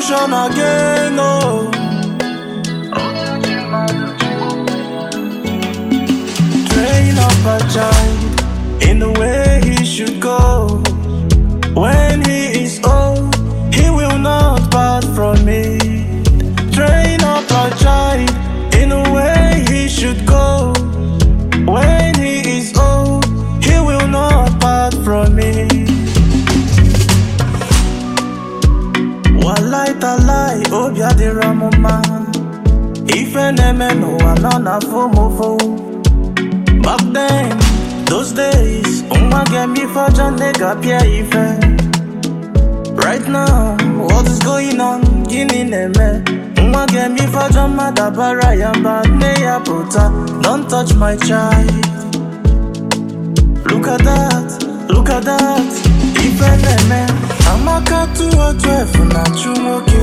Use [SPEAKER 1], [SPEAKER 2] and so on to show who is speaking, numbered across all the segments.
[SPEAKER 1] redemption again, oh. Train up a child in the way he should go. When he is old, he will not part from me. Train up a child in the way he should go. When he is old, he will not part from me. Walai talai, obi adịrọ m mma. Ife na-eme n'ụwa nọ na fomofo. Back then, those days, nwa ga-eme ife ọjọọ nne ga-apịa ya ife. Right now, what is going on? Gịnị na-eme? Nwa ga-eme ife ọjọọ mmadụ abara ya mba nne ya pụta. Don't touch my child. Look at that, look at that. Ife na-eme. Amaka 212 na-achụ nwoke.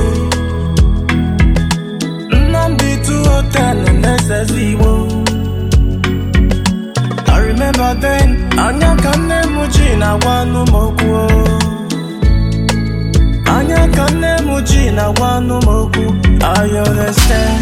[SPEAKER 1] Nnamdi 210 na-esezi Igbo. I remember then, anya ka nne m ji na-agwa anụ m okwu. Anya ka nne m ji na-agwa anụ m okwu. I understand.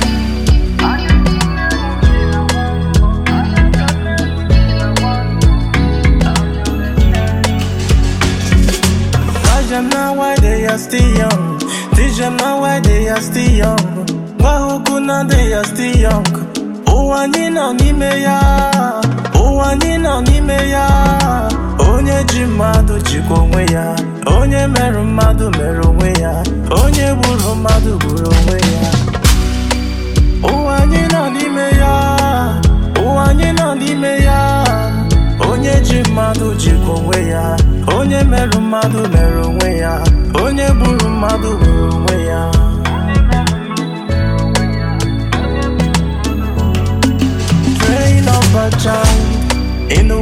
[SPEAKER 1] Ask them now why they are still young. Teach them now why they are still young. Gwa ha okwu na they are still young. Ụwa anyị nọ n'ime ya. Ụwa anyị nọ n'ime ya. Onye ji mmadụ jikwa onwe ya. Onye merụ mmadụ mere onwe ya. Onye gburu mmadụ gburu onwe ya. Ụwa anyị nọ n'ime ya. Ụwa anyị nọ n'ime ya. Onye ji mmadụ jikwa onwe ya. Onye merụ mmadụ mere onwe ya. Onye gburu mmadụ gburu onwe ya. Train up a child in the